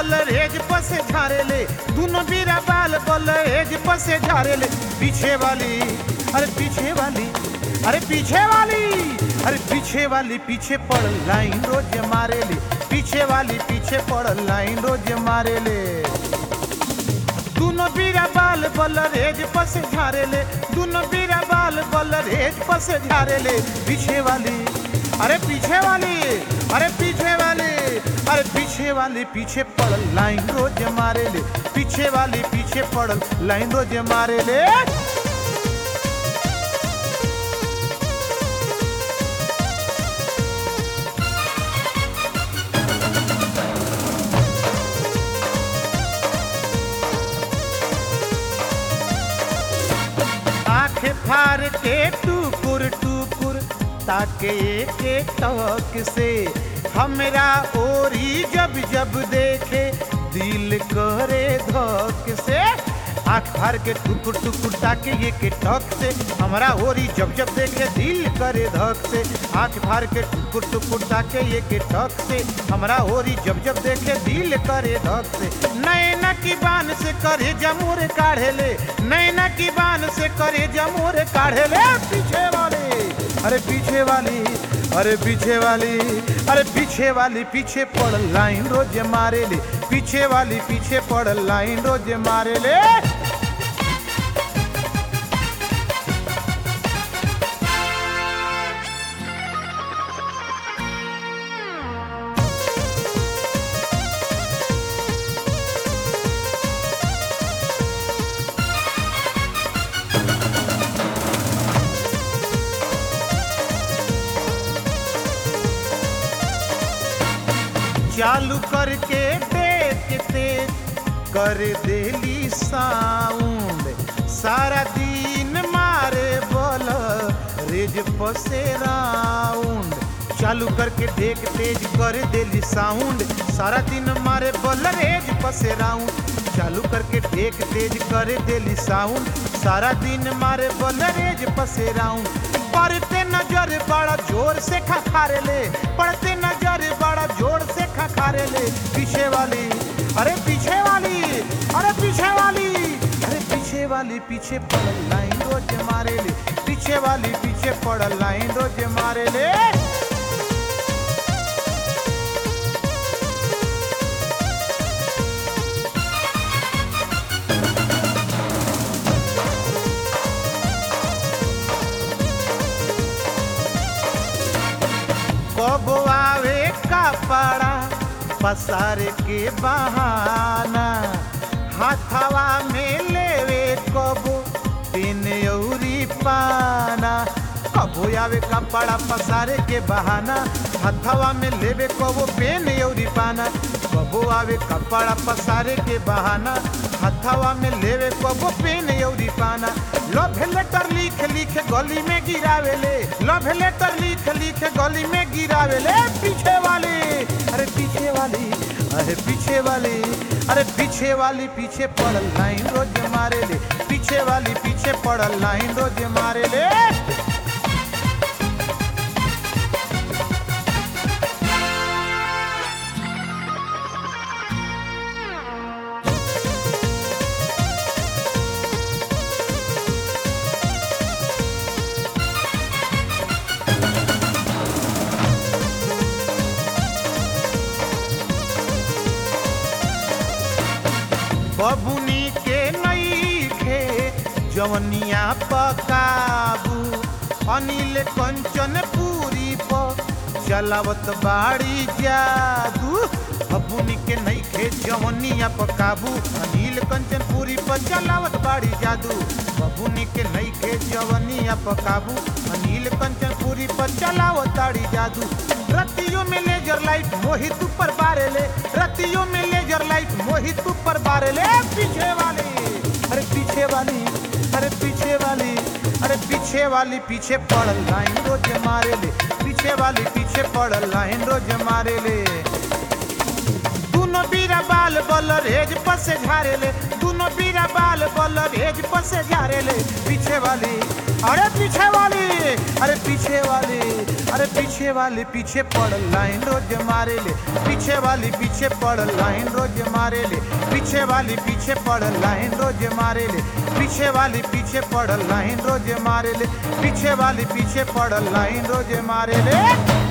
बल रेज पसे झारे ले दोनों बीरा बाल बल रेज पसे झारे ले पीछे वाली अरे पीछे वाली अरे पीछे वाली अरे पीछे वाली पीछे पड़ लाइन रोज मारे ले पीछे वाली पीछे पड़ लाइन रोज मारे ले दोनों बीरा बाल बल रेज पसे झारे ले दोनों बीरा बाल बल रेज पसे झारे ले पीछे वाली अरे पीछे वाली अरे पीछे वाली अरे पीछे वाली पीछे पड़ लाइन रोज मारे ले पीछे वाली पीछे पड़ लाइन रोज मारे ले आंखें फाड़ के टुकुर टुकुर ताके के टक से हमरा ओरी जब जब देखे दिल करे धक से आंख फाड़ के टुकुर टुकुर ताके ये के टक से हमरा ओरी जब जब देखे दिल करे धक से आंख फाड़ के टुकुर टुकुर ताके ये के टक से हमरा ओरी जब जब देखे दिल करे धक से नैना की बान से करे जमूर काढ़े ले नैना की बान से करे जमूर काढ़े ले पीछे वाली अरे पीछे वाली अरे पीछे वाली अरे पीछे वाली पीछे पड़ लाइन रोज मारे ले पीछे वाली पीछे पड़ लाइन रोज मारे ले चालू करके देखते कर देली साउंड सारा दिन मारे बोल रेज पसे राउंड चालू करके देख तेज कर देली साउंड सारा दिन मारे बोल रेज पसे राउंड चालू करके देख तेज कर देली साउंड सारा दिन मारे बोल रेज पसे राउंड पढ़ते नजर बड़ा जोर से खखारे ले पढ़ते नजर बड़ा जोर से खखारे ले पीछे वाली अरे पीछे वाली अरे पीछे वाली अरे पीछे वाली पीछे पड़ लाइन रोज मारे ले पीछे वाली पीछे पड़ लाइन रोज मारे ले कब आवे कपड़ा पसार के बहाना हाथवा में लेवे कबो तीन औरी पाना कबो आवे कपड़ा पसारे के बहाना हथवा में लेवे कबो पेन औरी पाना कबो आवे कपड़ा पसारे के बहाना हथवा में लेवे कबो पेन औरी पाना लव लेटर लिख लिख गली में गिरावेले लव लेटर लिख लिख गली में गिरावेले पीछे वाली अरे पीछे वाली अरे पीछे वाली अरे पीछे वाली पीछे पड़ लाइन रोज मारे ले पीछे वाली पीछे पड़ लाइन रोज मारे ले बबुनी के नई खे जवनिया पकाबू अनिल कंचन पूरी प चलावत बाड़ी जादू बबुनी के नई खे जवनिया पकाबू अनिल कंचन पूरी प चलावत बाड़ी जादू बबुनी के नई खे जवनिया पकाबू अनिल कंचन पूरी प चलावत बाड़ी जादू रतियों में लेजर लाइट मोहित ऊपर बारे ले रतियों में लेजर लाइट मोहित ऊपर बारे ले पीछे वाली अरे पीछे वाली अरे पीछे वाली अरे पीछे वाली पीछे पड़ लाइन रोज मारे ले पीछे वाली पीछे पड़ लाइन रोज मारे ले दोनों बीरा बाल बल रेज पसे झारे ले दोनों बीरा बाल बल रेज पसे झारे ले पीछे वाली अरे पीछे वाली अरे पीछे वाली अरे पीछे वाली पीछे पड़ लाइन रोज मारे ले पीछे वाली पीछे पड़ लाइन रोज मारे ले पीछे वाली पीछे पड़ लाइन रोज मारे ले पीछे वाली पीछे पड़ लाइन रोज मारे ले पीछे वाली पीछे पड़ लाइन रोज मारे ले